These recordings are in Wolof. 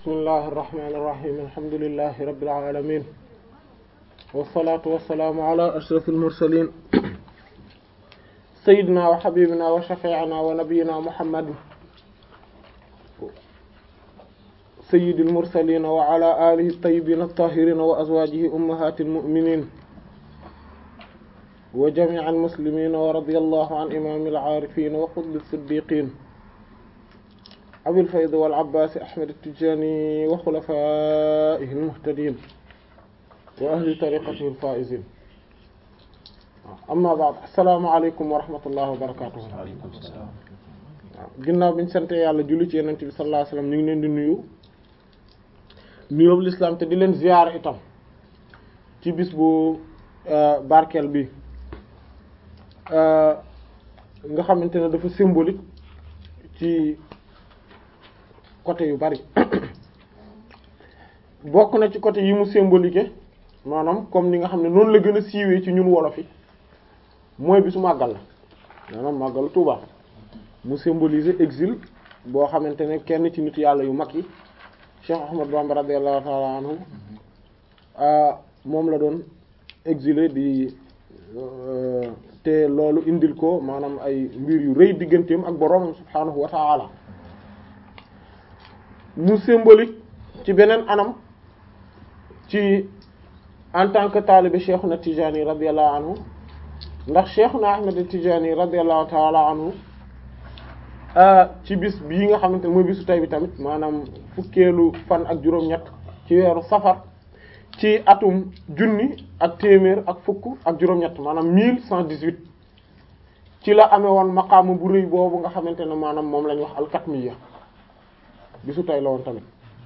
bismillahi irrahmani irrahim alhamdulilahi rabbil alamin wassalatu wassalaamu ala ashraf almursalin sayidina wa habibina wa shafi'ina wa nabiyina muhammadin sayyidil mursalin wa ala alihi tayyibin at-tahirin wa azwajihi ummahatil mu'minin wa jami'il muslimin wa radiyallahu an imamil arifin wa qutbis siddiqin abil fayd wal abbas ahmad at-tijani wa khulafaihi al-muhtadin wa ahli tariqatihi al-faizin amma ba'd assalamu alaykum wa rahmatullahi wa barakatuh ginnaaw biñu sante yàlla julli ci yonent bi sallallahu alayhi wasallam ñu ngi leen di nuyu nuyoobu l'islam te di leen ziyaar itam ci bis bu barkeel bi nga xamante ne dafa symbolique ci côté yu bari bokk na ci côté yi mu symbolique maanaam comme ni nga xam ne noonu la gën a siiwee ci ñun wolof yi mooy bisu màggal la maanaam màggalu Tuuba mu symboliser exil boo xamante ne kenn ci nit yàlla yu mag yi Cheikh Ahmad Bamba radiyallahu ta'ala anhu moom la doon exilé di te loolu indil ko maanaam ay mbir yu rëy digganteem ak boroomam subhaanahu wa ta'ala mu symbolique ci beneen anam ci en tant que taalibe Cheikhuna Tijani radiyallahu anhu ndax Cheikhuna Ahmad Tijani radiyallahu ta'ala anhu ci bis bii nga xamante ne mooy bisu tay bi tamit maanaam fukkeelu fan ak juróom-ñett ci weeru safar ci atum junni ak téeméer ak fukk ak juróom-ñett maanaam mille cent dix-huit ci la amee woon maqaama bu rëy boobu nga xamante ne maanaam moom la ñuy wax alkatmiya bisu tay la woon tamit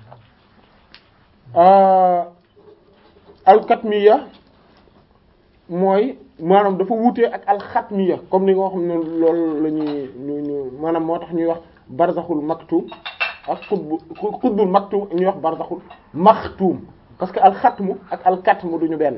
alkatmiya mooy maanaam dafa wuutee ak alxatmiya comme ni nga xam ne loolu la ñuy ñu ñu maanaam moo tax ñuy wax barzaxul maktum ak xutbu xutbul maktum ñuy wax barzaxul maxtum parce que alxatmu ak alkatmu duñu benn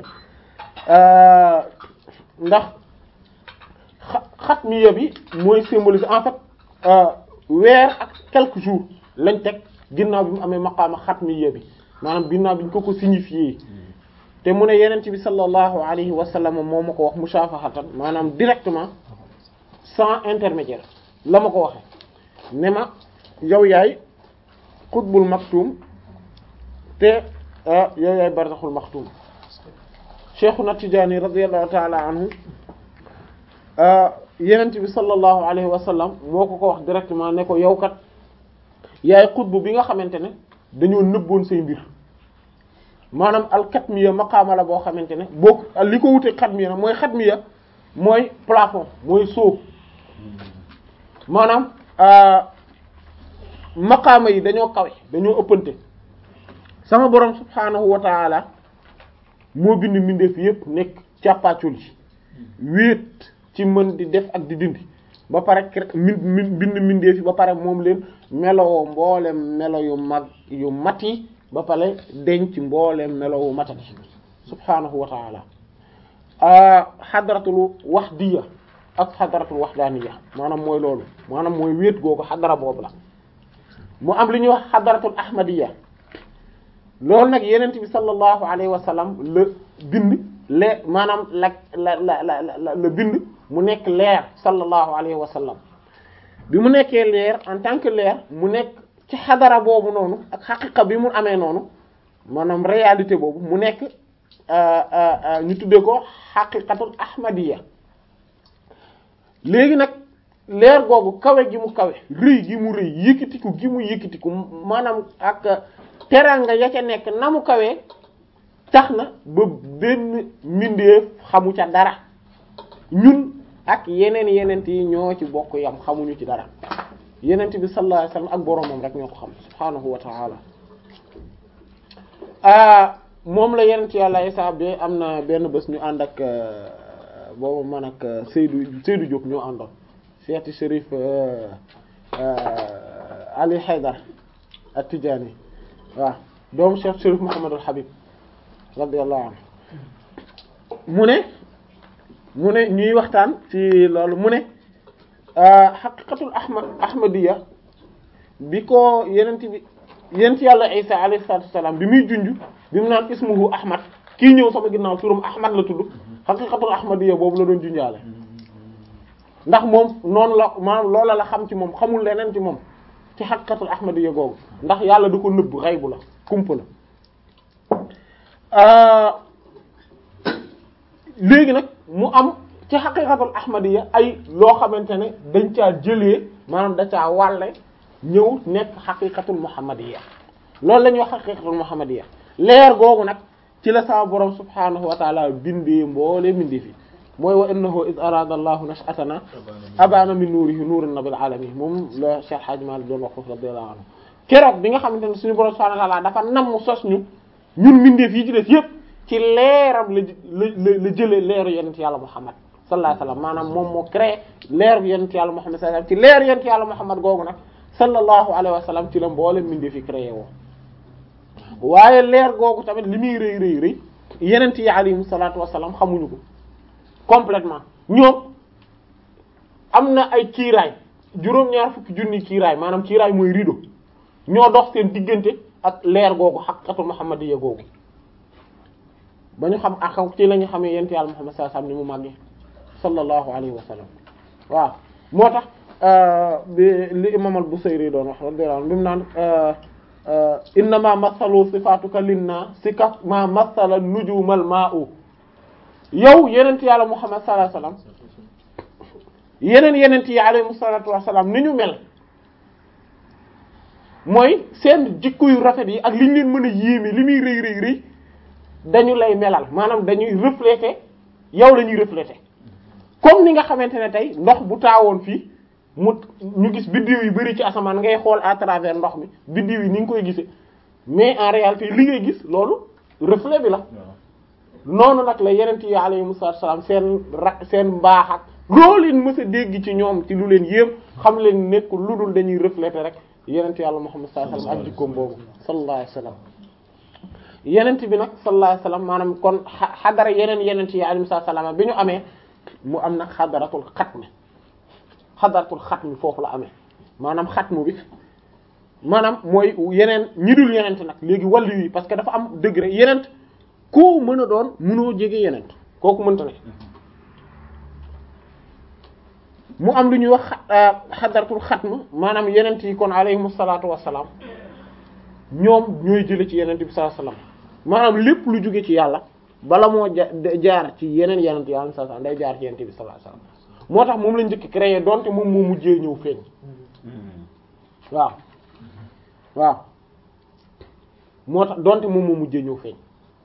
ndax xatmiya bi mooy symboliser en fait weer ak quelques jours lañ teg ginnaaw bi mu amee maqaama xatmiya bi maanaam ginnaaw bi ñu ko ko signifié te mu ne yeneen bi sallallahu alayhi wa sallam moo ma ko wax mushafahatan maanaam directement sans intermédiaire la ma ko waxe ne ma yow yaay xutbul maktum te yow yaay barzaxul maktum cheikhuna Tijaani radiyallahu ta'ala anhu yeneen bi sallallahu alayhi wa sallam moo ko ko wax directement ne ko yow kat yaay xutbu bi nga xamante ne dañoo nëbboon say mbir maanaam alxatmiya maqaama la boo xamante ne boo li ko wutee xatmiya nag mooy xatmiya mooy plafond mooy sóob maanaam maqaama yi dañoo kawe dañoo ëppante sama borom subhaanahu wa taala moo bind mbindeef yépp nekk càppaacul yi wéet ci mën di def ak di dindi ba pare min bind mbindeef yi ba pare moom leen melowoo mboolem melo yu mag yu mat yi ba pare denc mbooleem melowu matati subhaanahu wa taala xadratul waxdiya ak xadratul waxdaaniya maanaam mooy loolu maanaam mooy wéet googu xadara boobu la mu am li ñuy wax xadratul ahmadiya loolu nag yenent bi sallallahu alayhi wa sallam la bind lee maanaam la la la la la bind mu nekk leer sallallahu alayhi wa sallam bi mu nekkee leer en tant que leer mu nekk ci xadara boobu noonu ak xaqiqa bi mu amee noonu maanaam réalité boobu mu nekk ñu tuddee ko xaqiqatul ahmadiya léegi nag leer googu kawe gi mu kawe rëy gi mu rëy yëkkatiku gi mu yëkkatiku maanaam ak teranga ya ca nekk na mu kawee tax na ba benn mbindeef xamu ca dara ñun ak yeneen yeneen yi ñoo ci bokk yam xamuñu ci dara yenent bi sallallahu alayhi wasallam ak boroomam rek ñoo ko xam subhaanahu wa ta'ala moom la yenent yàlla Isaa bi am na benn bés ñu ànd ak boobu man ak Seydou Seydou Diop ñoo àndoon seeti Chérif Ali Haydar at-Tijaani waaw doomu Cheikh Chérif Mouhamed al Habib radiyallahu anhu mu ne mu ne ñuy waxtaan ci loolu mu ne xaqiqatul ahmad ahmadiya bi ko yenent bi yent yàlla isa alayhi salatu wassalam bi muy junj bi mu naan ismuhu ahmad kii ñëw sama ginnaaw turam ahmad la tudd xaqiqatul ahmadiyya boobu la doon junjaale ndax moom noonu la maanaam loola la xam ci moom xamul leneen ci moom ci xaqiqatul ahmadiyya googu ndax yàlla du ko nëbb xaybu la kumpa la léegi nag mu am ci xaqiqatul ahmadiyya ay loo xamante ne dañ caa jëlee maanaam da caa wàlle ñëw nekk xaqiqatul muhammadiyya loolu la ñuy wax xaqiqatul muhammadiyya leer googu nag ci la sama borom subhanahu wa taala bindee mboole bindee fi mooy wa innahu iz arada allahu nash'atana abana min nuurihi nuuran nabil alamin moom la Cheikh Hadj Malick doon wax foofu radiyallahu anhu keroog bi nga xamante ne suñu borom subhanahu wa taala dafa namm sos ñu ñun mbindeef yi ci des yépp ci leeram la la la jëlee leeru yonent yàlla Muhammad sallallahu alayhi wasallam maanaam moom moo créé leeru yonent yàlla Muhammad sallallahu alayhi wasallam ci leeru yonent yàlla Muhammad googu nag sallallahu alayhi wasallam ci la mboolem mbindeef yi créé woo waaye leer googu tamit li muy rëy rëy rëy yonent yi alayhimu salaatu wasallam xamuñu ko complètement ñoom am na ay kiiraay juróom-ñaar fukki junni kiiraay maanaam kiiraay mooy rideau ñoo dox seen diggante ak leer googu xaqiqatul muhammadiyya googu ba ñu xam ak ci la ñu xamee yent yàlla muhammad sallallahu alayhi wasallam ni mu màggee sallallahu alayhi wa sallam waaw moo tax bi li imam al-Busayri doon wax radiyallahu anhu bi mu naan innama mathalu sifatuka linna sika ma mathala nujumal ma'u yow yenent yàlla muhammad sallallahu alayhi wasallam yeneen yenent yi alayhi salatu wassalam ni ñu mel mooy seen jikko yu rafet yi ak li ñu leen mën a yéeme li muy rëy rëy rëy dañu lay melal maanaam dañuy refléter yow la ñuy refléter comme ni nga xamante ne tey ndox bu taawoon fii mu ñu gis biddiw yu bari ci asamaan ngay xool à travers ndox mi biddiw yi ni nga koy gisee mais en réalité li ngay gis loolu reflet bi la noonu nag la yeneen yi alayhimu salaam seen ra seen mbaax ak loo leen mës a dégg ci ñoom ci lu leen yéem xam leen nekk lu dul dañuy refléter rek yenent yàlla Muhammad sallallahu alayhi wasallam ak jikkoom boobu sallallahu alayhi wasallam yenent bi nag sallallahu alayhi wasallam maanaam kon xadara yeneen yenent yi alayhi salaam bi ñu amee mu am nag xadaratul xatmi xadaratul xatmi foofu la amee maanaam xatmu bi maanaam mooy yeneen ñi dul yenent nag léegi wàllu yi parce que dafa am degré yenent koo mën a doon mënoo jege yenent kooku mënta ne mu am lu ñuy wax xadaratul xatm maanaam yenent yi kon alayhimu salaatu wassalaam ñoom ñooy jële ci yenent bi sallallahu alayhi wasallam maanaam lépp lu jóge ci yàlla bala moo jaar ci yeneen yenent yi alayhi salaam day jaar ci yenent bi sallallahu alayhi wasallam moo tax moom la njëkk créé donte moom moo mujjee ñëw feeñ waaw waaw moo tax donte moom moo mujjee ñëw feeñ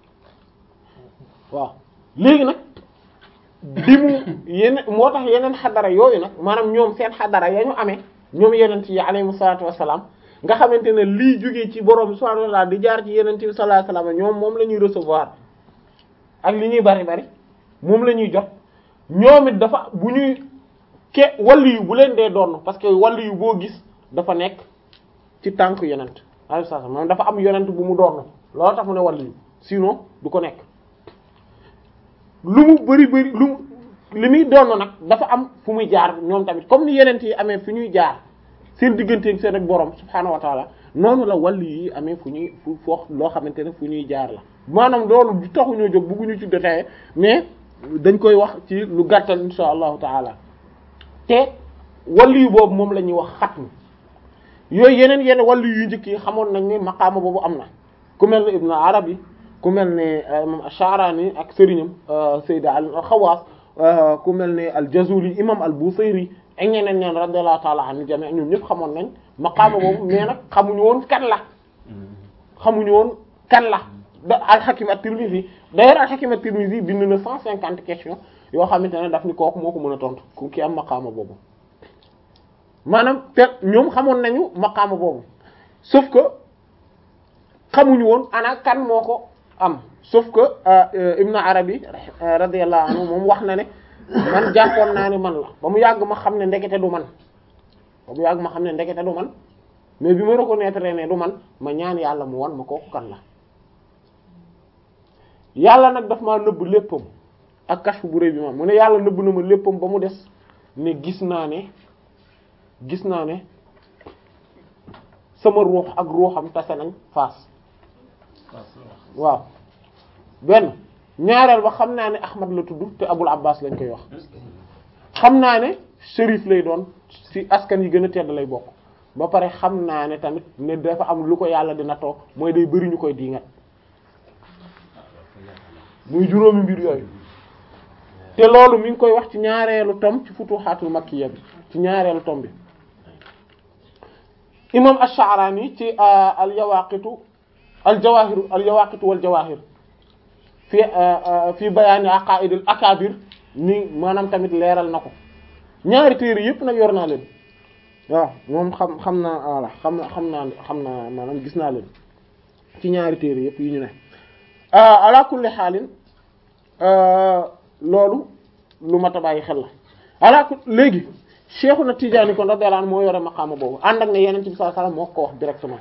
waaw léegi nag bi mu yeneen moo tax yeneen xadara yooyu nag maanaam ñoom seen xadara ya ñu amee ñoom yenent yi alayhimu salaatu wassalaam nga xamante ne lii jógee ci borom subhaanahu wa ta'aala di jaar ci yenent bi sallallahu alayhi wasallam ñoom moom la ñuy recevoir ak li ñuy bari bari moom la ñuy jot ñoom it dafa bu ñuy ke wàllu yu bu leen dee doon parce que wàllu yu boo gis dafa nekk ci tànk yonent alayhi salaam moom dafa am yonent bu mu doon loolu tax mu ne wàllu yu sinon du ko nekk lu mu bari bari lu mu li muy doon nag dafa am fu muy jaar ñoom tamit comme ni yonent yi amee fu ñuy jaar seen digganteeg seen ak borom subhaanahu wa taala noonu la wàllu yi amee fu ñuy fu foo loo xamante ne fu ñuy jaar la maanaam loolu du taxuñoo jóg bëgguñu ci détaillé mais dañ koy wax ci lu gàttal insha allahu taala te wàllu yu boobu moom la ñuy wax xatm yooyu yeneen yeneen wàllu yu njëkk yi xamoon nañ ne maqaama boobu am na ku mel ne Ibn Arabi ku mel ne imam Ash-Sha'rani ak sëriñam Sayyid al-Khawas ku mel ne al-Jazuli imam al-Busayri ak ñeneen ñeen radiyallahu ta'ala anhu jami ñoom ñëpp xamoon nañ maqaama boobu mais nag xamuñu woon kan la xamuñu woon kan la da al-Hakim at-Tirmidhi d'ailleurs al-Hakim at-Tirmidhi bind na cent cinquante questions yoo xamante ne daf ni kooku moo ko mën a tontu ku ki am maqaama boobu maanaam te ñoom xamoon nañu maqaama boobu sauf que xamuñu woon ana kan moo ko am sauf que Ibn Arabi radiyallahu anhu moom wax na ne man jàppoon naa ne man la ba mu yàgg ma xam ne ndekete du man ba mu yàgg ma xam ne ndekete du man mais bi ma reconnaître ne du man ma ñaan yàlla mu wan ma kooku kan la yàlla nag daf maa nëbb léppam ak kashfu bu rëy bi ma mu ne yàlla nëbb na ma léppam ba mu des ne gis naa ne gis naa ne sama ruux ak ruuxam tase nañ faas waaw benn ñaareel ba xam naa ne Ahmad la tudd te Abul Abbas lañ koy wax xam naa ne shérif lay doon ci askan yi gën a tedd lay bokk ba pare xam naa ne tamit ne dafa am lu ko yàlla dina toog mooy day bëri ñu koy diingat muy juróomi mbir yooyu te loolu mi ngi koy wax ci ñaareelu tom ci futuhatul makkiya bi ci ñaareelu tom bi imam ash-Sha'rani ci al yawaqitu al jawahir al yawaqitu wal jawahir fi fi bayaani aqaidil akabir ni maanaam tamit leeral na ko ñaari téere yëpp nag yor naa leen waaw moom xam xam naa voilà xam na xam naa xam naa maanaam gis naa leen ci ñaari téere yëpp yi ñu ne ala kulli xaalin loolu lu mat a bàyyi xel la ala léegi Cheikhuna Tijaani kon radiyallahu anhu moo yore maqaama boobu ànd ak ne yeneen bi sallallahu alayhi wasallam moo ko wax directement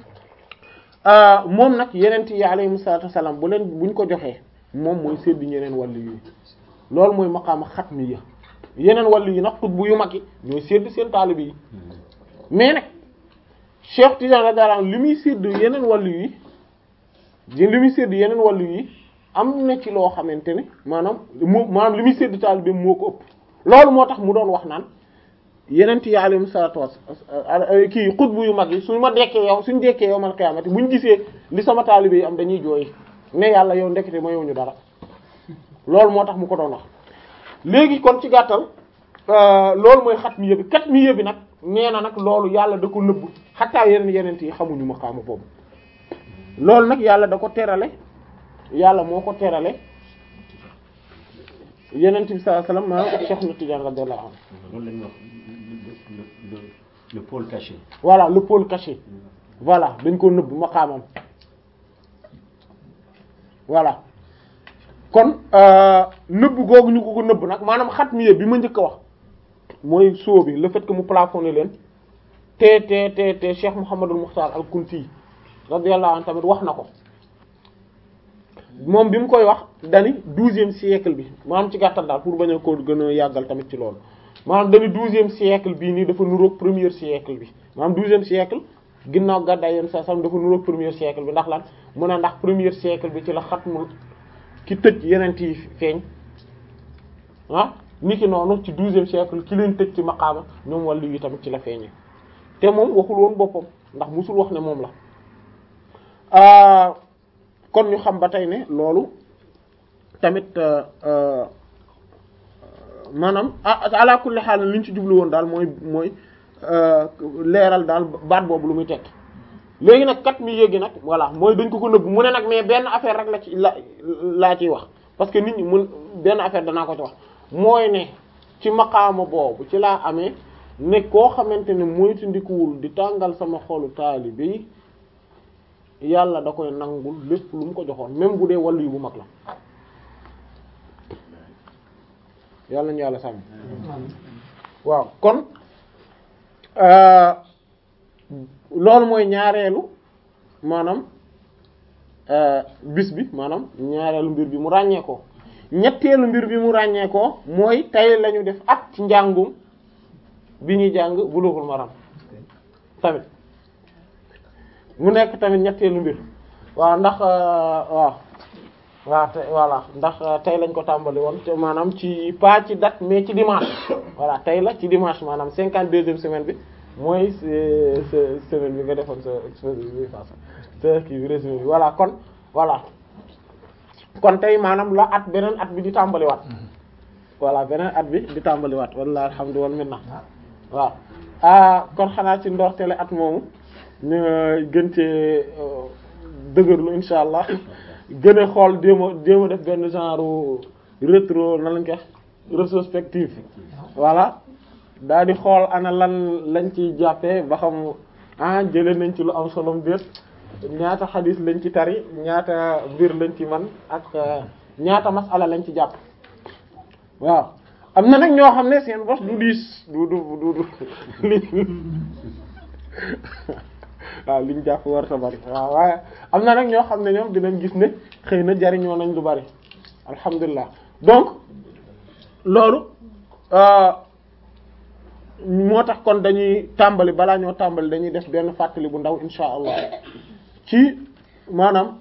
moom nag yeneen yi alayhimu salaatu wasallam bu leen buñ ko joxee moom mooy séddi ñeneen wàllu yi loolu mooy maqaama xatmiya yeneen wàllu yi nag xutbu yu mag yi ñooy sédd seen taalibe yi mais nag Cheikh Tidiane radiyallahu anhu li muy sédd yeneen wàllu yi li muy sédd yeneen wàllu yi am na ci loo xamante ne maanaam mu maanaam li muy sédd taalibe moo ko ëpp loolu moo tax mu doon wax naan yeneen yi alayhimu salaatu wasalaam kii xutbu yu mag yi suñu ma dekkee yow suñu dekkee yow man xiyaamati buñ gisee li sama taalibe yi am dañuy jooy ne yàlla yow ndekete ma yow ñu dara loolu moo tax mu ko doon wax léegi kon ci gàttal loolu mooy xat mi yëbi kat mi yëbi nag nee na nag loolu yàlla da ko nëbb xattaa yeneen yeneen yi xamuñu maqaama boobu loolu nag yàlla da ko terale yàlla moo ko terale yeneen bi sallallahu alayhi wasallam maanaam ak Cheikh na Tidiane radiyallahu anhu loolu la ñuy wax le le pôle caché. voilà le pôle caché voilà dañ ko nëbb maqaamam voilà kon nëbb googu ñu ko ko nëbb nag maanaam xat mi bi ma njëkk a wax mooy soo bi le fait que mu plafonné leen te te te te Cheikh Mouhamadul Mukhtar al-Kunti radiyallahu anhu tamit wax na ko moom bi mu koy wax dani douzième siècle bi maanaam ci gàttal daal pour bañ a ko gën a yàggal tamit ci loolu maanaam dani douzième siècle bii nii dafa nuroog premier siècle bi maanaam douzième siècle ginnaaw gàddaay yéen sa sam dafa nuroog premier siècle bi ndax lan mu ne ndax premier siècle bi ci la xatmul ki tëj yeneen yi feeñ ah ni ki noonu ci douzième siècle ki leen tëj ci maqaama ñoom wàllu yi tamit ci la feeñee te moom waxul woon boppam ndax musul wax ne moom la kon ñu xam ba tey ne loolu tamit maanaam ala kulli xaal li ñu ci jublu woon daal mooy mooy leeral daal baat boobu lu muy tekki léegi nag kat mi yéegi nag voilà mooy dañ ko ko nëbb mu ne nag mais benn affaire rek la ci la laa ciy wax parce que nit ñi mun benn affaire danaa ko ci wax mooy ne ci maqaama boobu ci laa amee ne koo xamante ne moytu ndikuwul di tàngal sama xolu taalibe yi yàlla da koy nangul lépp lu mu ko joxoon même bu dee wàllu yu bu mag la yàlla ñu yàlla sàmm waaw kon loolu mooy ñaareelu maanaam bis bi maanaam ñaareelu mbir bi mu ràññee ko ñetteelu mbir bi mu ràññee ko mooy tey lañu def at ci njàngum bi ñuy jàng Bulughul Maram tamit mu nekk tamit ñetteelu mbir waaw ndax waaw waaw te voilà ndax tey lañ ko tàmbali woon te maanaam ci pas ci date mais ci dimanche voilà tey la ci dimanche maanaam cinquante deuxième semaine bi mooy semaine bi nga defoon sa exposé bi passé sa kii bi résumé bi voilà kon voilà kon tey maanaam la at beneen at bi di tàmbaliwaat voilà beneen at bi di tàmbaliwaat walla alhamdu wal minna waaw ah kon xanaa ci ndorteele at moomu ñu gën cee dëgërlu insha allah gën a xool jéem a jéem a def benn genre rétro na lañ ko rétrospective voilà daal di xool ana lan lañ ci jàppee ba xam ah jëlee nañ ci lu am solo déet ñaata xadis lañ ci tari ñaata mbir lañ ci man ak ñaata masala lañ ci jàpp waaw am na nag ñoo xam ne seen bos du diis du du du du li waaw liñ jàpp warta bari waaw waaye am na nag ñoo xam ne ñoom dinañ gis ne xëy na jariñoo nañ lu bari alhamdulilah donc loolu moo tax kon dañuy tàmbali balaa ñoo tàmbali dañuy def benn fàttali bu ndaw insha allah ci maanaam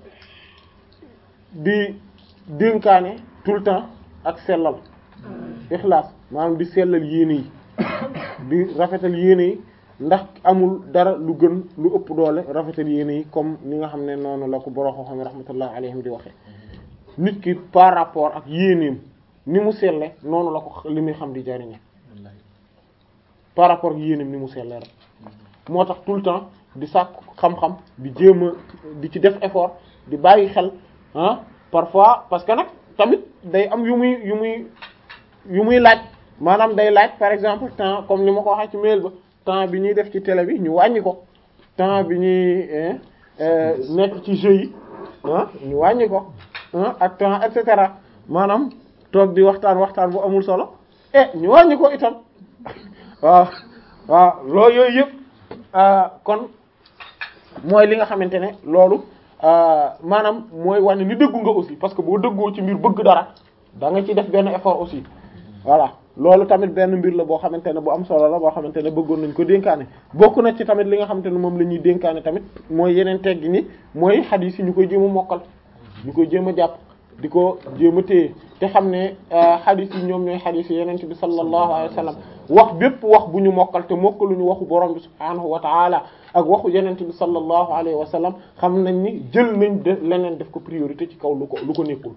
di dénkaane tout le temps ak sellal ixlaas maanaam di sellal yéene yi di rafetal yéene yi ndax amul dara lu gën lu ëpp doole rafetal yéene yi comme ni nga xam ne noonu la ko boroo xam ne rahmatullah alayhim di waxe nit ki par rapport ak yéeneem ni mu selle noonu la ko li muy xam di jariñe par rapport ak yéeneem ni mu selle rek moo tax tout le temps di sàkk xam-xam di jéem a di ci def effort di bàyyi xel ah parfois parce que nag tamit day am yu muy yu muy yu muy laaj maanaam day laaj par exemple temps comme ni ma ko waxee ci mail ba temps bi ñuy def ci télé bi ñu wàññi ko temps bi ñuy nekk ci jeu yi ah ñu wàññi ko ah ak temps et cetera maanaam toog di waxtaan waxtaan bu amul solo eh ñu wàññi ko itam waaw waaw loolu yooyu yëpp kon mooy li nga xamante ne loolu maanaam mooy wane ni dëggu nga aussi parce que boo dëggoo ci mbir bëgg dara da nga ci def benn effort aussi voilà loolu tamit benn mbir la boo xamante ne bu am solo la boo xamante ne bëggoon nañ ko dénkaane bokk na ci tamit li nga xamante ne moom la ñuy dénkaane tamit mooy yeneen teggi ni mooy xadiis yi ñu koy jéem a mokkal ñu koy jéem a jàpp di ko jéem a téye te xam ne xadiis yi ñoom ñooy xadiis yi yeneen bi sallallahu alayhi wa sallam wax bépp wax bu ñu mokkal te mokkaluñu waxu borom bi subhaanahu wa taala ak waxu yeneen bi sallallahu alayhi wa sallam xam nañ ni jël nañ de leneen def ko priorité ci kaw lu ko lu ko nekkul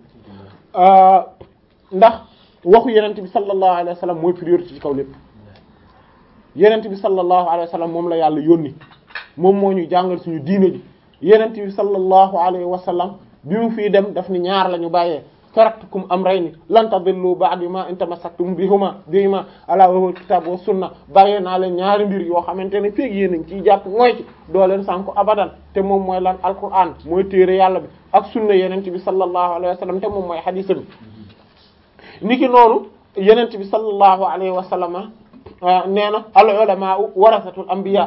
ndax waxu yenent bi sallallahu alayhi wa sallam mooy priorité ci kaw lépp yenent bi sallallahu alayhi wa sallam moom la yàlla yónni moom moo ñuy jàngal suñu diine ji yenent bi sallallahu alayhi wa sallam bi mu fii dem daf ni ñaar la ñu bàyyee taraktukum amrayni lan tadillu ba'di ma in tamassaktum bihuma bihima ala wa huwa kitab wa sunna bàyyee naa leen ñaari mbir yoo xamante ne feeg yéen a ngi ciy jàpp mooy ci doo leen sànku abadan te moom mooy lan alquran mooy téere yàlla bi ak sunna yenent bi sallallahu alayhi wa sallam te moom mooy hadisa bi niki noonu yenent bi sallallahu alayhi wa sallam nee na al ulama warasatul anbiya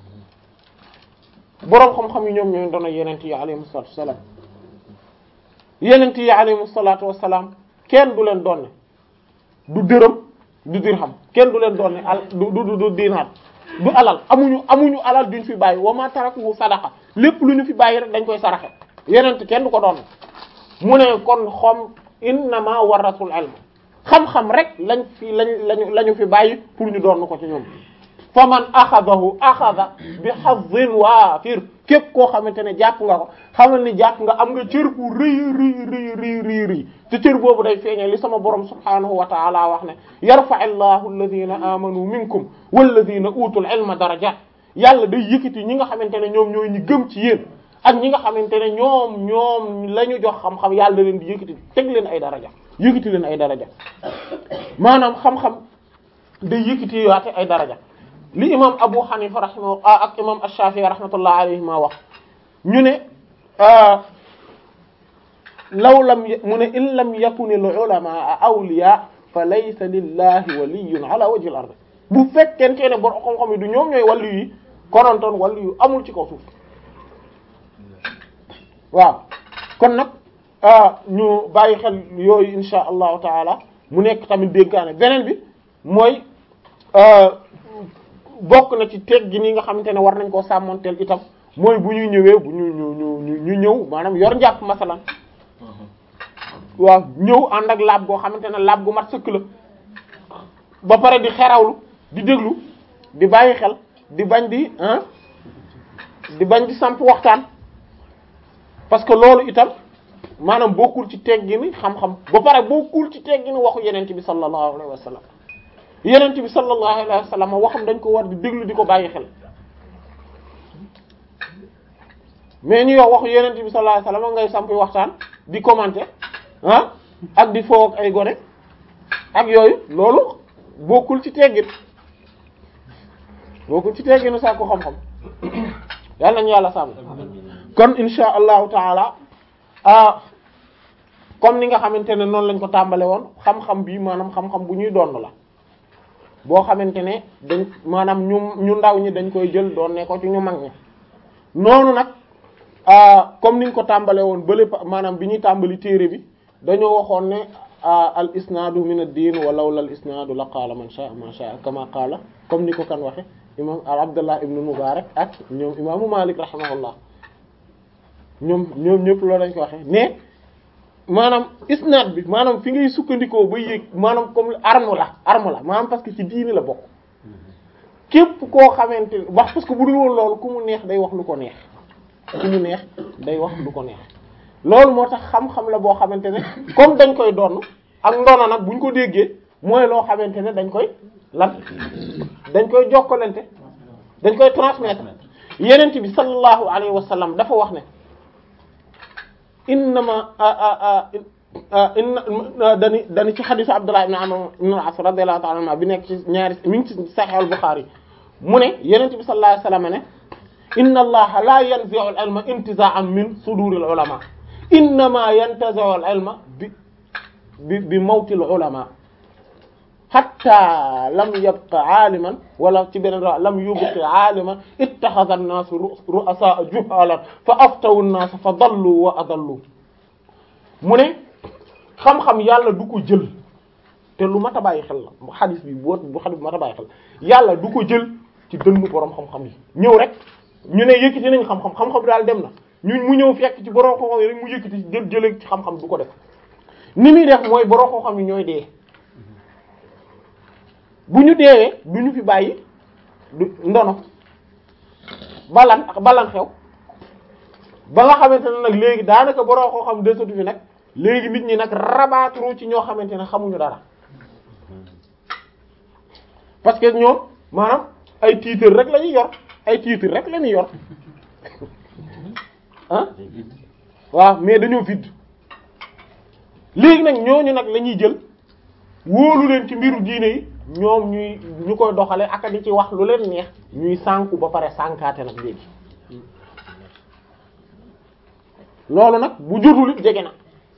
boroom xam-xam yi ñoom ñooy doona yenent yi alayhi salatu wassalam yenent yi alayhi salatu wassalam kenn du leen doonne du dërëm du dirham kenn du leen doonne al du du du dinaar du alal amuñu amuñu alal duñ fi bàyyi wa ma tarakuhu sadaqa lépp lu ñu fi bàyyi rek dañ koy saraxe yenent kenn du ko doon mu ne kon xom innama warasul ilm xam-xam rek lañ fi lañ lañu la ñu fi bàyyi pour ñu doon ko ci ñoom fa man axadahu axada bi hazzin waafir képp koo xamante ne jàpp nga ko xamal ni jàpp nga am nga cër bu rëy rëy rëy rëy rëy rëy te cër boobu day feeñee li sama borom subhaanahu wa taala wax ne yarfa'i llahu alladhina amanu minkum walladhina utul ilma darajat yàlla day yëkkati ñi nga xamante ne ñoom ñooy ñi gëm ci yéen ak ñi nga xamante ne ñoom ñoom la ñu jox xam-xam yàlla da leen di yëkkati teg leen ay daraja yëkkati leen ay daraja maanaam xam-xam day yëkkati yaate ay daraja li imam Abu Hanifa rahimahu ak imam Ash-Shafi'i rahmatullah alayhi ma wax ñu ne law lam mu ne in lam yakun al-ulama awliya fa laysa lillahi waliyyun ala wajhi al-ard bu fekkente ne borom xam-xam yi du ñoom ñooy wàllu yi konontoon wàllu yu amul ci kaw suuf waaw kon nag ñu bàyyi xel yooyu insha allahu taala mu nekk tamit dénkaane beneen bi mooy bokk na ci teg gi nii nga xamante ne war nañ koo sàmmanteel itam mooy bu ñuy ñëwee bu ñu ñu ñu ñu ñëw maanaam yor njàpp masalan waaw ñëw ànd ak laab goo xamante ne laab gu mat sëkk la ba pare di xerawlu di déglu di bàyyi xel di bañ di ah di bañ di samp waxtaan parce que loolu itam maanaam bokkul ci teggini xam-xam ba pare bokkul ci teggini waxu yenent bi sallallahu alayhi wa sallam yenent bi sallallahu alayhi wa sallam waxam dañ ko war di déglu di ko bàyyi xel mais ñu yow waxu yenent bi sallallahu alayhi wa sallam ngay sampi waxtaan di commenter ah ak di foo ak ay gone ak yooyu loolu bokkul ci teggin bokkul ci tegginu sax ko xam-xam yàlla nañu yàlla sàmm kon insha allahu taala ah comme ni nga xamante ne noonu lañ ko tàmbale woon xam-xam bi maanaam xam-xam bu ñuy doon la boo xamante ne dañ maanaam ñu ñu ndaw ñi dañ koy jël doon ne ko ci ñu mag ñi noonu nag comme niñ ko tàmbale woon bële maanaam bi ñuy tàmbali téere bi dañoo waxoon ne al isnaadu min ad-diin wa lawla al isnaadu la qaala man sha'a ma sha'a kama qaala comme ni ko kan waxe imam al abdullah ibnu mubarak ak ñoom imaamu malik rahimahullah ñoom ñoom ñëpp loolu lañ ko waxe mais maanaam isnaad bi maanaam fi ngay sukkandikoo ba yéeg maanaam comme arme la arme la maanaam parce que ci diini la bokk képp koo xamante ne wax parce que bu dul woon loolu ku mu neex day wax lu ko neex ku mu neex day wax lu ko neex loolu moo tax xam-xam la boo xamante ne comme dañ koy donn ak ndono nag buñ ko déggee mooy loo xamante ne dañ koy lan dañ koy jokkalante dañ koy transmettre yenent bi sallallahu alayhi wa sallam dafa wax ne innama inna dani dani ci xadisu Abdullah ibn Amr ibn al-As radiyallahu ta'ala anhu bi nekk ci ñaari mi ngi ci Sahih al-Bukhari mu ne yenent bi sallallahu alayhi wa sallam ne inna allaha la yanzi'u al-ilma intiza'an min suduril ulama innama yantazi'u al-ilma bi bi bi mawtil ulama hatta lam yabqa aaliman wala ci beneen ra lam yubqi aaliman ittaxada an-naasu ru'asaa juhalan fa aftawu an-naas fa dallu wa adallu mu ne xam-xam yàlla du ko jël te lu mat a bàyyi xel la xadis bi bu bu xadis bu mat a bàyyi xel yàlla du ko jël ci dënnu borom xam-xam yi ñëw rek ñu ne yëkkati nañ xam-xam xam-xam daal dem na ñu mu ñëw fekk ci borom xam-xam yi rek mu yëkkati jël jëlee ci xam-xam du ko def ni muy def mooy borom xam-xam yi ñooy dee. bu ñu deewee du ñu fi bàyyi du ndono balan ak balan xew ba nga xamante ne nag léegi daanaka boroo koo xam desatu fi nag léegi nit ñi nag rabaatru ci ñoo xamante ne xamuñu dara parce que ñoom maanaam ay titre rek la ñuy yor ay titre rek la ñuy yor ah waaw mais dañoo vide léegi nag ñooñu nag la ñuy jël wóolu leen ci mbiru diine yi ñoom ñuy ñu koy doxale ak di ci wax lu leen neex ñuy sànku ba pare sànkaate nag léegi loolu nag bu jotul it jege na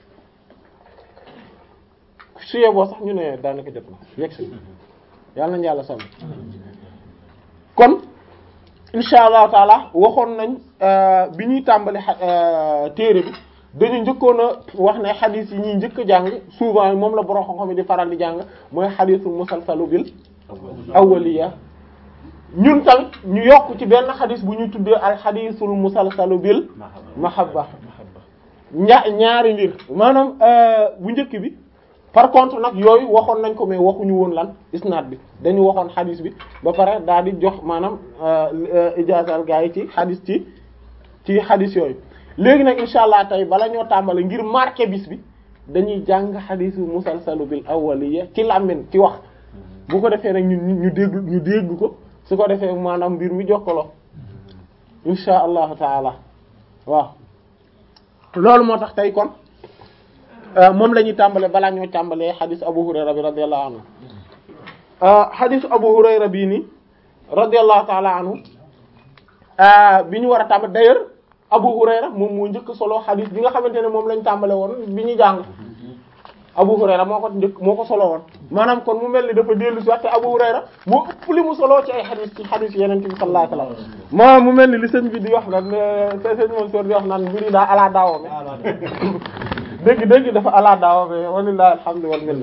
suyee boo sax ñu ne daanaka jot na yegg si yàlla nañu yàlla sàmm kon insha allahu taala waxoon nañ bi ñuy tàmbali téere bi dañu njëkkoon a wax ne xadis yi ñuy njëkk a jàng souvent moom la borom xam-xam yi di faral di jàng mooy xadisul musalsalu bil awwaliya ñun tamit ñu yokk ci benn xadis bu ñu tuddee al xadisul musalsalu bil mahabba ña ñaari mbir maanaam bu njëkk bi par contre nag yooyu waxoon nañ ko mais waxuñu woon lan isnaad bi dañu waxoon xadis bi ba pare daal di jox maanaam ijaasal gaa yi ci xadis ci ci xadis yooyu léegi nag insha allah tey bala ñoo tàmbale ngir marqué bis bi dañuy jàng xadisu musalsalu bil awwaliya ci làmmin ci wax bu ko defee nag ñu ñu dégg ñu dégg ko su ko defee maanaam mbir mi jokkaloo insha allahu taala waaw loolu moo tax tey kon moom la ñuy tàmbale balaa ñoo tàmbalee xadisu abu hurayra bi radiyallahu anhu xadisu abu hurayra bii nii radiyallahu taala anhu bi ñu war a tàmbale d'ailleurs Abu Hurayra moom moo njëkk solo xadis bi nga xamante ne moom lañ tàmbale woon bi ñu jàng Abu Hurayra moo ko njëkk moo ko solo woon maanaam kon mu mel ni dafa dellu si waxte Abu Hurayra moo ëpp li mu solo ci ay xadis ci xadis yeneen bi sallallahu alayhi wasallam maanaam mu mel ni li sëñ bi di wax naan sëñ moom soor di wax naan mbiri daa ala daawo me dégg dégg dafa ala daawo me walillahi alhamdu wal minna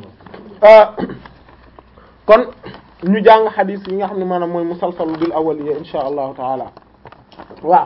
kon ñu jàng xadis yi nga xam ne maanaam mooy musalsalu bil awwaliya insha allahu taala waaw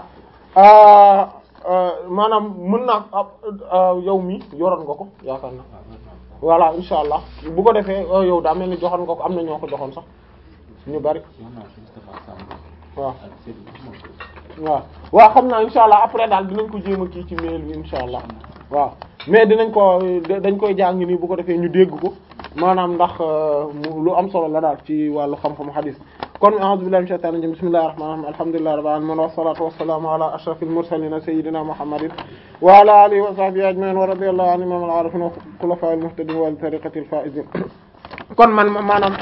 maanaam mën naa yow mi yoroon nga ko yaakaar na voilà insha allah bu ko defee yow daa mel ni joxoon nga ko am na ñoo ko joxoon sax ñu bari waaw waaw waaw xam naa insha allah après daal dinañ ko jéem a kii ci mail bi insha allah waaw mais dinañ ko dañ koy jàng nii bu ko defee ñu dégg ko maanaam ndax lu am solo la daal ci wàllu xam-xam hadith kon a'udhu billahi minash shaitanir rajim bismillahir rahmanir rahim alhamdulillahi rabbil alamin wassalatu wassalamu ala ashrafil mursalin sayyidina muhammadin wa ala alihi wa sahbihi ajma'in wa radiyallahu anhum imam al-arifin wa khulafa'il muhtadin wa tariqatil faizin kon man maanaam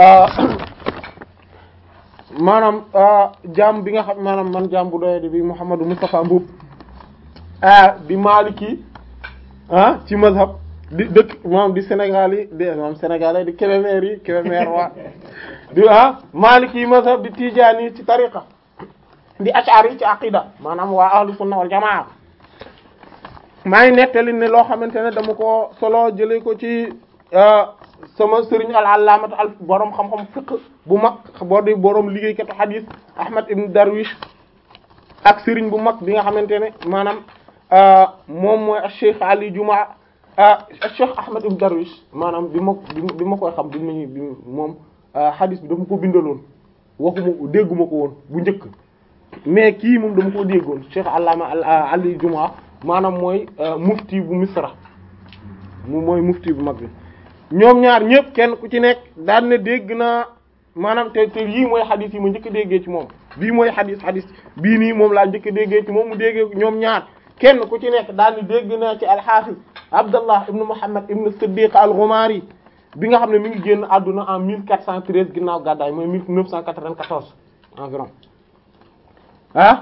maanaam jaam bi nga xam maanaam man jaam bu doyadi bi Muhammadu Mustafa Mbuub di Maliki ah ci mazhab di dëkk moom di Sénégal yi di moom Sénégalais di Kébémer yi Kébémer waa di ah Maliki mazhab di Tijaani yi ci tariqa di Ash'ari yi ci aqida maanaam waa ahlu sunna wal jamaa maa ngi nettali ne loo xamante ne dama ko solo jëlee ko ci sama sëriñ al allaamat al borom xam-xam fiqh bu mag boo di borom liggéeykatu hadith Ahmad ibn Darwish ak sëriñ bu mag bi nga xamante ne maanaam moom mooy Cheikh Ali Juma Cheikh Ahmad ibn Darwish maanaam bi ma bi ma koy xam bi ma bi moom hadith bi dama ko bindaloon waxuma dégguma ko woon bu njëkk mais kii moom dama ko déggoon Cheikh Allama Ali Juma maanaam mooy mufti bu Misra mu mooy mufti bu mag bi ñoom ñaar ñëpp kenn ku ci nekk daan ne dégg naa maanaam te te yii mooy xadis yi ma njëkk a déggee ci moom bii mooy xadis xadis bii nii moom laa njëkk a déggee ci moom mu déggee ñoom ñaar kenn ku ci nekk daan ne dégg naa ci alxaafis Abdallah ibn Muhammad ibn Siddiq al-Ghumari bi nga xam ne mi ngi génn àdduna en 1413 ginnaaw gàddaay mooy 1994 environ ah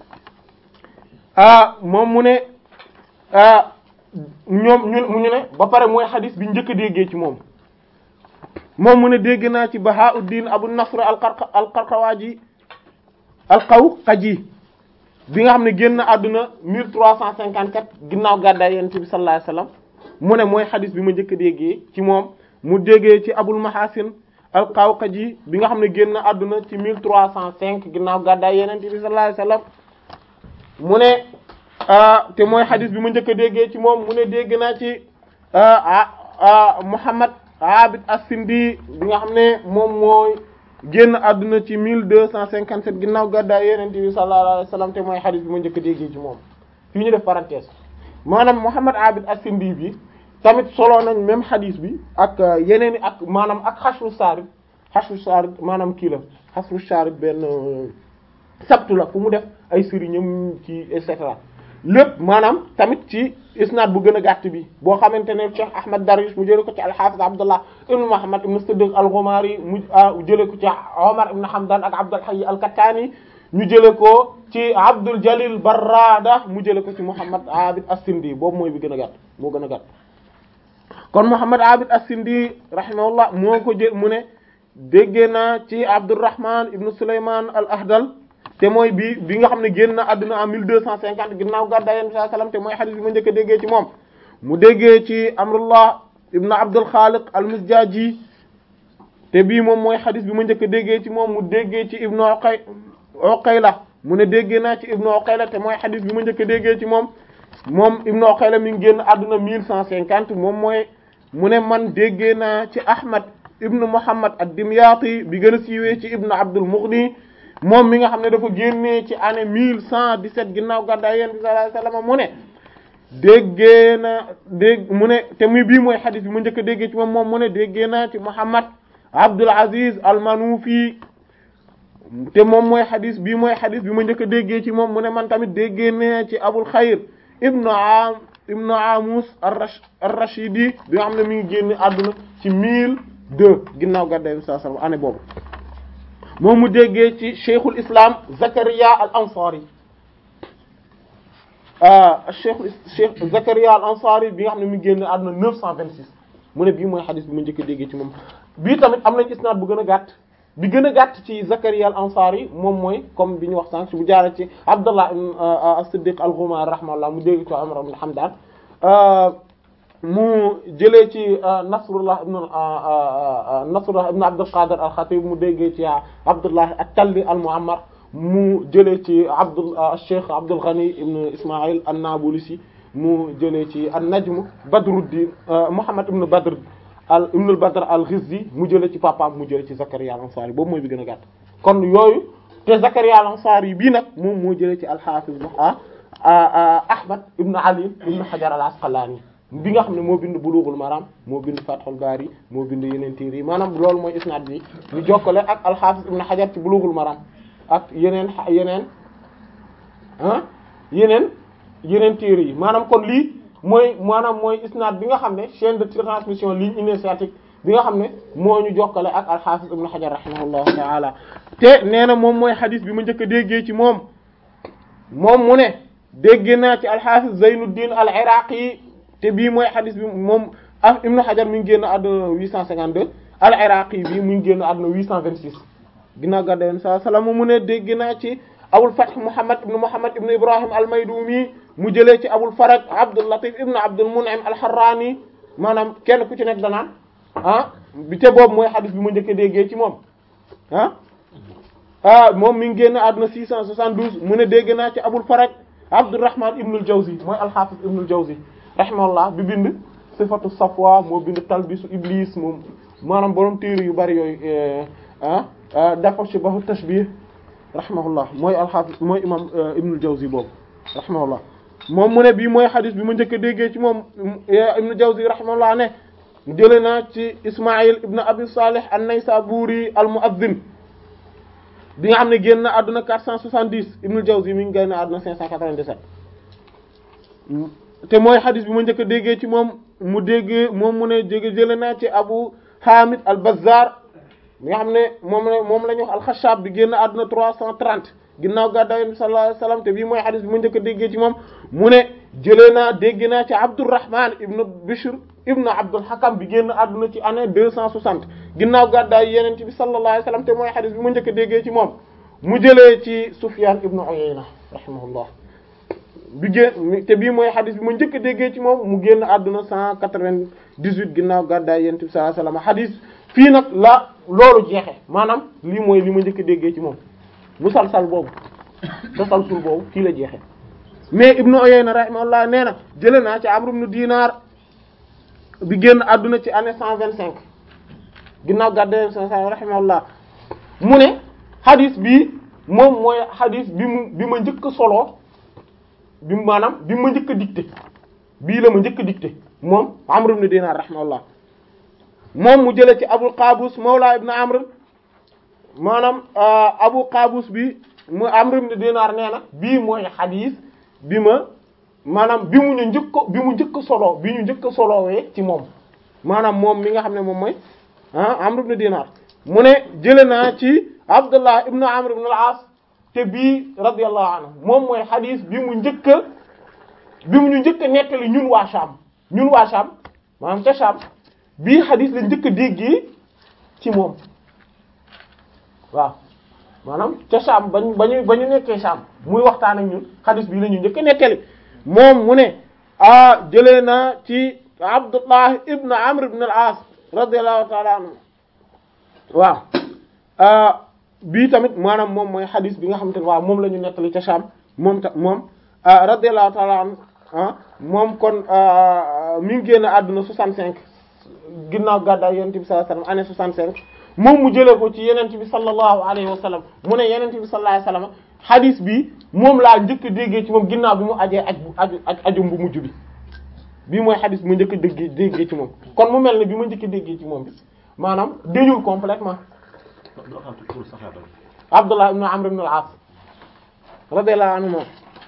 ah moom mu ne ah ñoom ñu mu ñu ne ba pare mooy xadis bi njëkk a déggee ci moom moom mu ne dégg naa ci Bahauddin Abu Nasr al-Qarqa al-Qarqawaji al-Qawqaji bi nga xam ne génn àdduna 1354 ginnaaw gàddaay Yonent bi sallallahu alayhi wasallam mu ne mooy xadis bi ma njëkk a déggee ci moom mu déggee ci Abul Mahasin al-Qawqaji bi nga xam ne génn àdduna ci 1305 ginnaaw gàddaay Yonent bi sallallahu alayhi wasallam mu ne te mooy xadis bi ma njëkk a déggee ci moom mu ne dégg naa ci Muhammad Abid as-Sindi bi nga xam ne moom mooy génn àdduna ci 1257 ginnaaw gàddaay Yonent bi sallallahu alayhi wasallam te mooy xadis bi ma njëkk a déggee ci moom fii ñu def parenthèse maanaam Muhammad Abid as-Sindi bi tamit solo nañ même xadis bi ak yeneen i ak maanaam ak xasru saarid xasru saarid maanaam kii la xasru saarid benn sabtu la fu mu def ay sëriñam ci et cetera lépp maanaam tamit ci isnaad bu gën a gàtt bi boo xamante ne Cheikh Ahmad Darwish mu jële ko ci al-Hafiz Abdullah ibn Muhammad ibn Siddiq al-Ghumari mu jële ko ci Omar ibn Hamdan ak Abdul Hayy al-Kattani ñu jële ko ci Abdul Jalil Barrada mu jële ko ci Muhammad Abid as-Sindi boobu mooy bi gën a gàtt moo gën a gàtt kon Muhammad Abid as-Sindi rahimahullah moo ko jël mu ne déggee naa ci Abdurrahman ibn Sulayman al-Ahdal te mooy bi bi nga xam ne génn na àdduna en 1250 ginnaaw gàddaay Yonent bi sallallahu alayhi wasallam te mooy xadis bi ma njëkk a déggee ci moom mu déggee ci Amrullah ibn Abdul Khaliq al-Mizjaji te bii moom mooy xadis bi ma njëkk a déggee ci moom mu déggee ci Ibnu Uqay Uqayla mu ne déggee naa ci Ibnu Uqayla te mooy xadis bi ma njëkk a déggee ci moom moom Ibnu Uqayla mi ngi génn àdduna 1150 moom mooy mu ne man déggee naa ci Ahmad ibnu Muhammad ad-Dimyati bi gën a siiwee ci Ibnu Abdul Mughni moom mi nga xam ne dafa génnee ci année mille cent dix-sept ginnaaw gàddaay Yonent bi sallallahu alayhi wasallam mu ne déggee na dégg mu ne te muy bii mooy xadis bi mu njëkk a déggee ci moom moom mu ne déggee naa ci Muhammad Abdul Aziz al-Manufi te moom mooy xadis bii mooy xadis bi ma njëkk a déggee ci moom mu ne man tamit déggee naa ci Abul Xayr ibnu am ibnu Amus ar-Rashidi bi nga xam ne mi ngi génne àdduna ci mille deux ginnaaw gàddaay Yonent bi sallallahu alayhi wasallam année boobu moom mu déggee ci cheikhul islam Zakaria al ansari cheikh cheikh Zakaria al ansari bi nga xam ne mi ngi génn àdduna 926 mu ne bii mooy xadis bi ma njëkk a déggee ci moom bii tamit am nañ isnaad bu gën a gàtt bi gën a gàtt ci Zakaria al ansari moom mooy comme bi ñu wax sànq bu jaaree ci Abdullah as-Siddiq al-Ghumari rahimahullah mu dégg ci Umar ibn Hamdan mu jëlee ci Nasrullah ibn Nasrullah ibn Abdul Qadir al-Khatib mu déggee ci Abdullah at-Talli al-Mu'ammar mu jëlee ci Abdul Cheikh Abdul Ghani ibn Ismaïl an-Nabulsi mu jëlee ci an-Najm Badruddin Muhammad ibn Badr al ibn al-Badr al-Ghizzi mu jëlee ci papaam mu jëlee ci Zakaria al-Ansari boobu mooy bi gën a gàtt kon yooyu te Zakaria al-Ansari bii nag moom moo jëlee ci al-Hafiz Ahmad ibn Ali ibn Hajar al-Asqalani bi nga xam ne moo bind Bulughul Maram moo bind Fathul Bari moo bind yeneen téere yi maanaam loolu mooy isnaad bi ñu jokkale ak al-Hafiz Ibn Hajar ci Bulughul Maram ak yeneen yeneen ah yeneen yeneen téere yi maanaam kon lii mooy maanaam mooy isnaad bi nga xam ne chaîne de transmission ligne initiatique bi nga xam ne moo ñu jokkale ak al-Hafiz Ibn Hajar rahimahullahu ta'ala te nee na moom mooy hadith bi ma njëkk a déggee ci moom moom mu ne déggee naa ci al-Hafiz Zaynuddin al-Iraqi te bii mooy xadis bi moom ah Ibn Hajar mi ngi génn àdduna 852 al-Iraqi bi mu ngi génn àdduna 826 ginnaaw gàddaay Yonent sallallahu alayhi wasallam mu ne dégg naa ci Abul Fath Muhammad ibn Muhammad ibn Ibrahim al-Maydumi mu jëlee ci Abul Faraj Abdul Latif ibn Abdul Mun'im al-Harrani maanaam kenn ku ci nekk danaan ah bi te boobu mooy xadis bi ma njëkk a déggee ci moom ah ah moom mi ngi génn àdduna 672 mu ne dégg naa ci Abul Faraj Abdurrahman ibnul Jawzi mooy al-Hafiz ibnul Jawzi rahimahullah bi bind sifatu safwa moo bind talbisu iblis moom maanaam borom téere yu bari yooyu ah dafa shibahu tashbih rahimahullah mooy al-Hafiz mooy imam ibnul Jawzi boobu rahimahullah moom mu ne bii mooy xadis bi ma njëkk a déggee ci moom ibnul Jawzi rahimahullah ne jële naa ci Ismaïl ibn Abi Salih an-Naysaburi al-Mu'adhdhin bi nga xam ne génn na àdduna 470 Ibn Jawzi mi ngi génn àdduna 597 te mooy xadis bi ma njëkk a déggee ci moom mu déggee moom mu ne jege jële naa ci Abu Hamid al-Bazzar bi nga xam ne moom la moom la ñu wax al-Khashab bi génn àdduna 330 ginnaaw gàddaay Yonent bi sallallahu alayhi wasallam te bii mooy xadis bi ma njëkk a déggee ci moom mu ne jëlee naa dégg naa ci Abdurrahman ibn Bishr ibn Abdul Hakam bi génn àdduna ci année 260 ginnaaw gàddaay Yonent bi sallallahu alayhi wasallam te mooy xadis bi ma njëkk a déggee ci moom mu jëlee ci Sufyan ibn Uyayna rahimahullah bi génn te bii mooy xadis bi ma njëkk a déggee ci moom mu génn àdduna 198 ginnaaw gàddaay Yonent bi sallallahu alayhi wasallam xadis fii nag la loolu jeexe maanaam lii mooy li ma njëkk a déggee ci moom musalsal boobu tasalsul boobu fii la jeexe mais Ibn Uyayna rahimahullah nee na jëlee naa ci Amr ibn Dinar bi génn àdduna ci année 125 ginnaaw gàddaay rahimahullah mu ne xadis bi moom mooy xadis bi mu bi ma njëkk a soloo bi maanaam bi ma njëkk a dicté bii la ma njëkk a dicté moom Amr ibn Dinar rahimahullah moom mu jële ci Abul Qabus mawla ibn Amr maanaam Abu Qabus bi mu Amr ibn Dinar nee na bii mooy xadis bi ma maanaam bi mu ñu njëkk bi mu njëkk solo bi ñu njëkk solowee ci moom maanaam moom mi nga xam ne moom mooy ah Amr ibn Dinar mu ne jële naa ci Abdullah ibn Amr ibn al-As te bii radiyallahu anhu moom mooy xadis bi mu njëkk a bi mu ñu njëkk a nettali ñun waa Sham ñun waa Sham maanaam ca Sham bii xadis la njëkk a déggee ci moom waaw maanaam ca Sham bañ bañu ba ñu nekkee Sham muy waxtaan ak ñun xadis bii la ñu njëkk a nettali moom mu ne ah jëlee naa ci Abdullah ibn Amr ibn al-As radiyallahu ta'ala anhu waaw bii tamit maanaam moom mooy xadis bi nga xamante ne waaw moom la ñu nettali ca Sham moom ta moom radiyallahu ta'ala anhu moom kon mi ngi génn àdduna 65 ginnaaw gàddaay yonent bi sallallahu alayhi wasallam année 65 moom mu jëlee ko ci yonent bi sallallahu alayhi wasallam mu ne yonent bi sallallahu alayhi wasallam xadis bi moom laa njëkk a déggee ci moom ginnaaw bi mu ajee aj bu aju ajum bu mujj bi bii mooy xadis bi ma njëkk a déggee déggee ci moom kon mu mel ne bi ma njëkk a déggee ci moom bi maanaam dañul complètement Abdullah ibn Amr ibn al-As radiyallahu anhu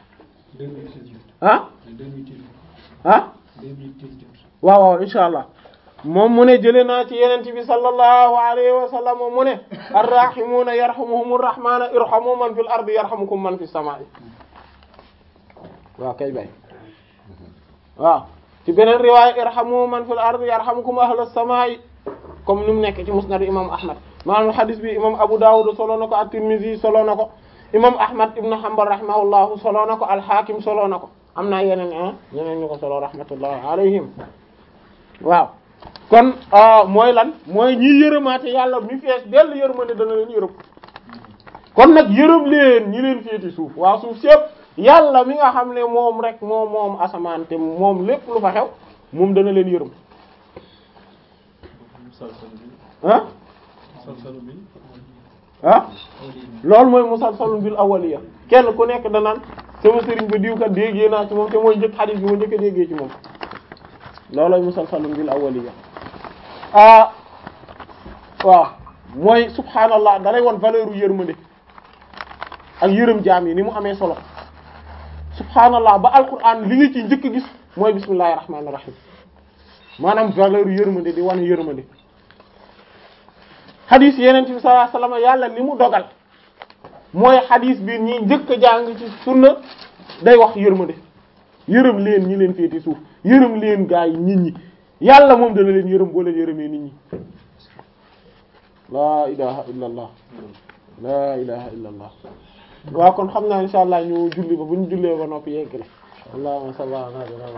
ah ah waaw waaw insha allah moom mu ne jëlee naa ci yenent bi sallallahu alayhi wa sallam mu ne arrahimuuna yarhamuhumur rahmaanu irhamu man fil ardi yarhamukum man fis samaa'i waaw kay bay waaw ci beneen riwaaya irhamu man fil ardi yarhamukum ahlus samaa'i comme ni mu nekk ci musnad imam ahmad maanaam hadis bi imam abu dawud solo na ko at-tirmidhi solo na ko imam ahmad ibn hanbal rahimahullahu solo na ko al-hakim solo na ko am naa yeneen ah yeneen ñu ko solo rahmatullahi alayhim waaw kon mooy lan mooy ñi yërëmaate yàlla mi fees dell yërmande dana leen yërëm kon nag yërëm leen ñi leen féeti suuf waa suuf sépp yàlla mi nga xam ne moom rek moom moom asamaan te moom lépp lu fa xew moom dana leen yërëm ah ah loolu mooy musalsalun bil awwaliya kenn ku nekk danaan sama sëriñ ba diw kat déggee naa ci moom te mooy njëkk xadiis bi ma njëkk a déggee ci moom loolooy musalsalun bil awwaliya ah waaw mooy subhaanallah dalay won valeur u yërmande ak yërëm jaam yi ni mu amee solo subhaanallah ba alquran li nga ci njëkk a gis mooy bismillahir rahmanir rahim maanaam valeur u yërmande di wane yërmande xadis yeneen bi sallallahu alayhi wasallam yàlla li mu dogal mooy xadis bi ñi njëkk a jàng ci sunna day wax yërmande yërëm leen ñi leen féeti suuf yërëm leen gaa yi nit ñi yàlla moom dana leen yërëm boo leen yërëmee nit ñi laa ilaha illa allah laa ilaha illa allah waaw kon xam naa insha allah ñu julli ba bu ñu jullee ba noppi yegg la allahumma salli ala